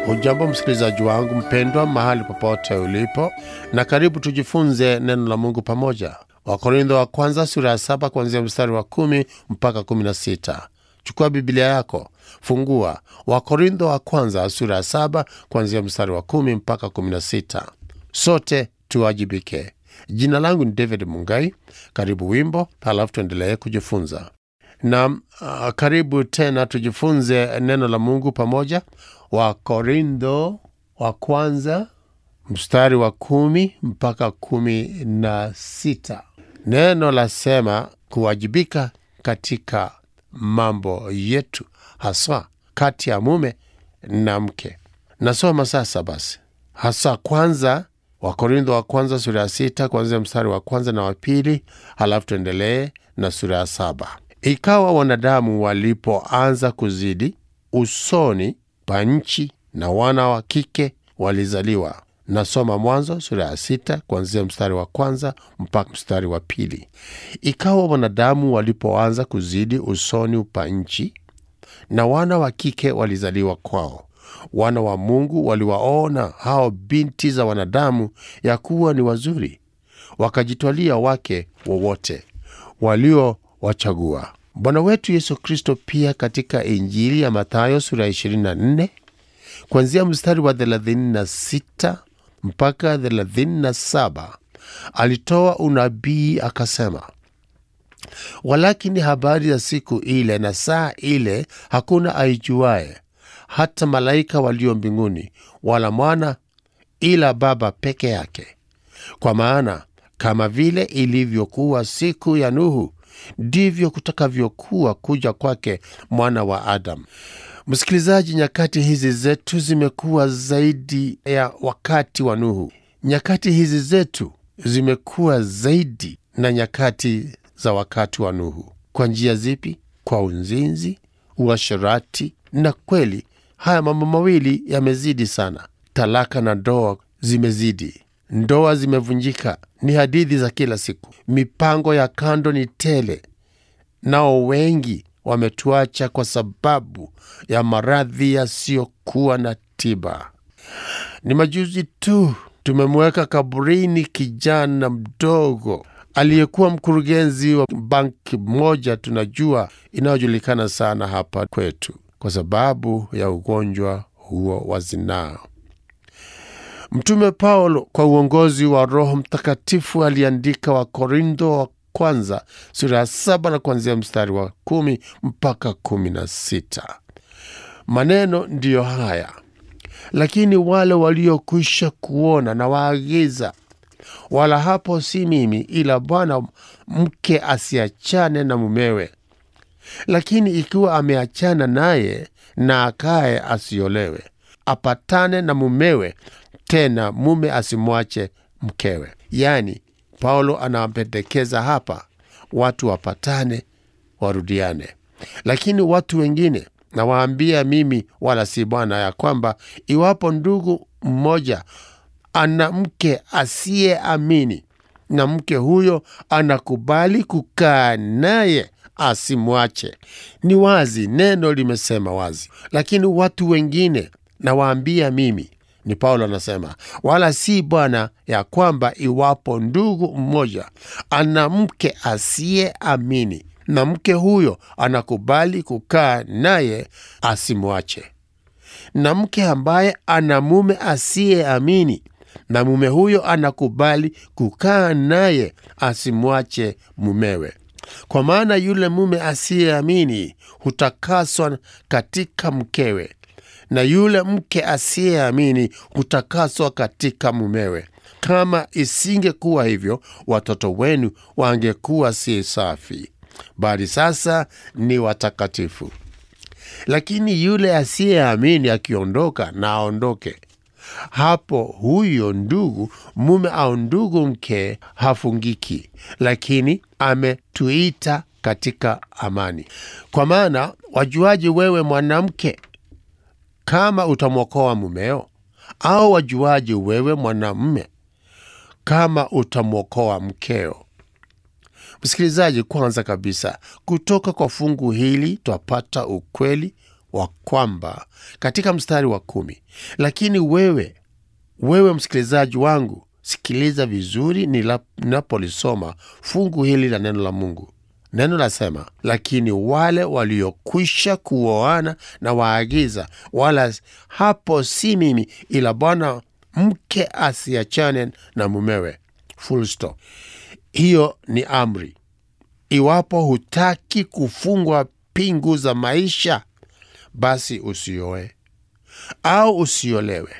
Hujambo msikilizaji wangu mpendwa, mahali popote ulipo, na karibu tujifunze neno la Mungu pamoja. Wakorintho wa kwanza sura ya saba kuanzia mstari wa kumi mpaka kumi na sita. Chukua Biblia yako, fungua Wakorintho wa kwanza sura ya saba kuanzia mstari wa kumi mpaka kumi na sita. Sote tuwajibike. Jina langu ni David Mungai. Karibu wimbo, halafu tuendelee kujifunza na uh, karibu tena tujifunze neno la Mungu pamoja. Wakorintho wa kwanza mstari wa kumi mpaka kumi na sita. Neno lasema kuwajibika katika mambo yetu, haswa kati ya mume na mke. Nasoma sasa basi, hasa kwanza Wakorintho wa kwanza sura ya sita kuanzia mstari wa kwanza na wa pili, halafu tuendelee na sura ya saba. Ikawa wanadamu walipoanza kuzidi usoni pa nchi, na wana wa kike walizaliwa. Nasoma Mwanzo sura ya sita kuanzia mstari wa kwanza mpaka mstari wa pili. Ikawa wanadamu walipoanza kuzidi usoni pa nchi, na wana wa kike walizaliwa kwao. Wana wa Mungu waliwaona hao binti za wanadamu ya kuwa ni wazuri, wakajitwalia wake wowote waliowachagua. Bwana wetu Yesu Kristo pia katika Injili ya Mathayo sura ya 24 kuanzia mstari wa 36 mpaka 37 alitoa unabii akasema, walakini habari ya siku ile na saa ile hakuna aijuaye, hata malaika walio mbinguni, wala mwana, ila Baba peke yake. Kwa maana kama vile ilivyokuwa siku ya Nuhu, ndivyo kutakavyokuwa kuja kwake mwana wa Adamu. Msikilizaji, nyakati hizi zetu zimekuwa zaidi ya wakati wa Nuhu. Nyakati hizi zetu zimekuwa zaidi na nyakati za wakati wa Nuhu. Kwa njia zipi? Kwa uzinzi, uasherati, na kweli haya mambo mawili yamezidi sana. Talaka na ndoa zimezidi, ndoa zimevunjika, ni hadithi za kila siku. Mipango ya kando ni tele, nao wengi wametuacha kwa sababu ya maradhi yasiyokuwa na tiba. Ni majuzi tu tumemweka kaburini kijana mdogo aliyekuwa mkurugenzi wa banki moja tunajua inayojulikana sana hapa kwetu kwa sababu ya ugonjwa huo wa zinaa. Mtume Paulo kwa uongozi wa Roho Mtakatifu aliandika Wakorintho wa kwanza sura ya saba na kuanzia mstari wa kumi mpaka kumi na sita. Maneno ndiyo haya: lakini wale waliokwisha kuona na waagiza, wala hapo si mimi, ila Bwana, mke asiachane na mumewe. Lakini ikiwa ameachana naye, na akaye asiolewe, apatane na mumewe, tena mume asimwache mkewe. Yaani, Paulo anawapendekeza hapa watu wapatane, warudiane. Lakini watu wengine nawaambia mimi, wala si Bwana, ya kwamba iwapo ndugu mmoja ana mke asiyeamini na mke huyo anakubali kukaa naye, asimwache. Ni wazi, neno limesema wazi. Lakini watu wengine nawaambia mimi ni Paulo anasema, wala si Bwana, ya kwamba iwapo ndugu mmoja ana mke asiyeamini na mke huyo anakubali kukaa naye, asimwache. Na mke ambaye ana mume asiyeamini na mume huyo anakubali kukaa naye, asimwache mumewe. Kwa maana yule mume asiyeamini hutakaswa katika mkewe na yule mke asiyeamini hutakaswa katika mumewe. Kama isingekuwa hivyo, watoto wenu wangekuwa si safi, bali sasa ni watakatifu. Lakini yule asiyeamini akiondoka, na aondoke hapo. Huyo ndugu mume au ndugu mke hafungiki, lakini ametuita katika amani. Kwa maana wajuaji wewe mwanamke kama utamwokoa mumeo? Au wajuaji wewe mwanamume kama utamwokoa mkeo? Msikilizaji, kwanza kabisa, kutoka kwa fungu hili twapata ukweli wa kwamba katika mstari wa kumi, lakini wewe wewe msikilizaji wangu, sikiliza vizuri nila- ninapolisoma fungu hili la neno la Mungu. Neno lasema, lakini wale waliokwisha kuoana na waagiza, wala hapo si mimi, ila Bwana, mke asiachane na mumewe. Full stop. Hiyo ni amri. Iwapo hutaki kufungwa pingu za maisha, basi usioe au usiolewe.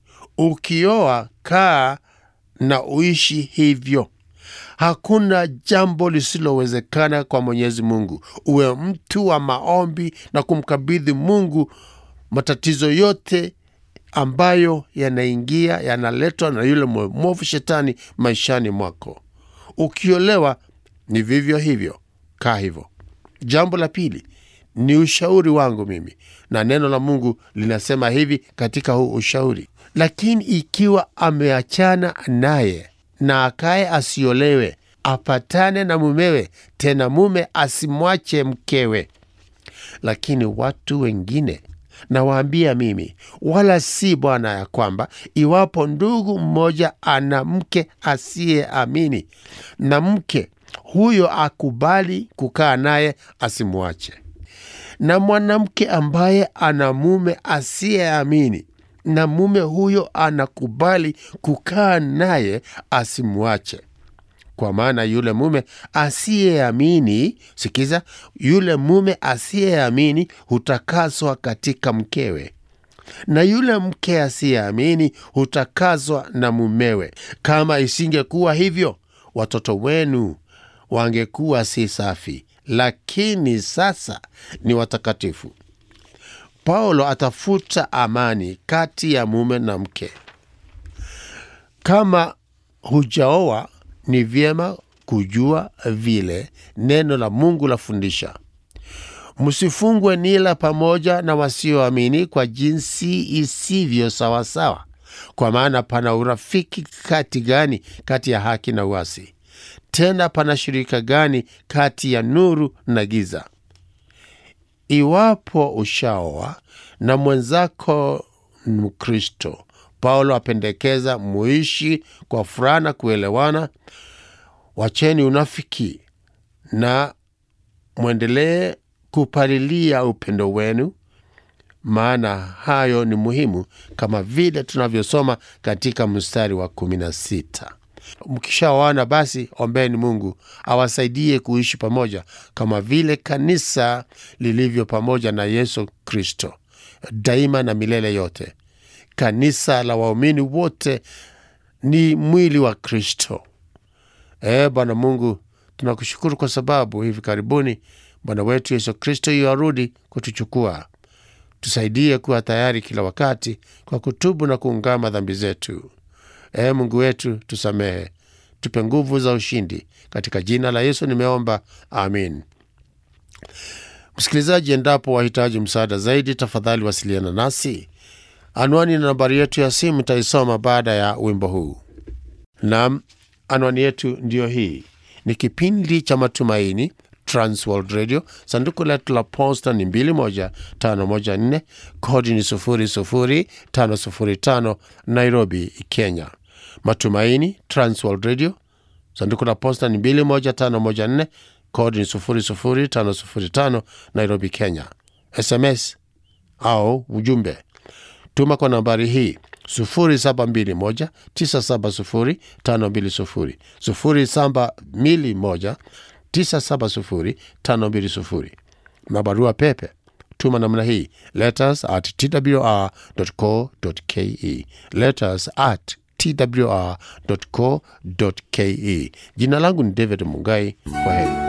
Ukioa, kaa na uishi hivyo. Hakuna jambo lisilowezekana kwa Mwenyezi Mungu. Uwe mtu wa maombi na kumkabidhi Mungu matatizo yote ambayo yanaingia yanaletwa na yule mwovu shetani maishani mwako. Ukiolewa ni vivyo hivyo, kaa hivyo. Jambo la pili ni ushauri wangu mimi, na neno la Mungu linasema hivi katika huu ushauri: lakini ikiwa ameachana naye na akaye asiolewe, apatane na mumewe, tena mume asimwache mkewe. Lakini watu wengine nawaambia mimi, wala si Bwana, ya kwamba iwapo ndugu mmoja ana mke asiyeamini, na mke huyo akubali kukaa naye, asimwache. Na mwanamke ambaye ana mume asiyeamini, na mume huyo anakubali kukaa naye, asimwache. Kwa maana yule mume asiyeamini, sikiza, yule mume asiyeamini hutakaswa katika mkewe, na yule mke asiyeamini hutakaswa na mumewe. Kama isingekuwa hivyo, watoto wenu wangekuwa si safi, lakini sasa ni watakatifu. Paulo atafuta amani kati ya mume na mke. Kama hujaoa ni vyema kujua vile neno la Mungu lafundisha. Msifungwe nila pamoja na wasioamini kwa jinsi isivyo sawasawa, kwa maana pana urafiki kati gani kati ya haki na uasi? Tena pana shirika gani kati ya nuru na giza? Iwapo ushaoa na mwenzako Mkristo, Paulo apendekeza muishi kwa furaha na kuelewana. Wacheni unafiki na mwendelee kupalilia upendo wenu, maana hayo ni muhimu, kama vile tunavyosoma katika mstari wa kumi na sita. Mkishaoana basi ombeni Mungu awasaidie kuishi pamoja kama vile kanisa lilivyo pamoja na Yesu Kristo daima na milele yote. Kanisa la waumini wote ni mwili wa Kristo. E Bwana Mungu, tunakushukuru kwa sababu hivi karibuni Bwana wetu Yesu Kristo yuarudi kutuchukua. Tusaidie kuwa tayari kila wakati kwa kutubu na kuungama dhambi zetu. E Mungu wetu, tusamehe, tupe nguvu za ushindi. Katika jina la Yesu nimeomba, amin. Msikilizaji, endapo wahitaji msaada zaidi, tafadhali wasiliana nasi. Anwani na nambari yetu ya simu itaisoma baada ya wimbo huu. Nam, anwani yetu ndiyo hii. Ni kipindi cha Matumaini, Transworld Radio. Sanduku letu la posta ni 21514 kodi ni 00505 Nairobi, Kenya. Matumaini, Transworld Radio. Sanduku la posta ni 21514 kodi ni 00505 Nairobi, Kenya. SMS au ujumbe tuma kwa nambari hii 0721970520 0721970520 na barua pepe tuma namna hii letters at twr.co.ke letters at twr.co.ke. Jina langu ni David Mungai. Kwa heri.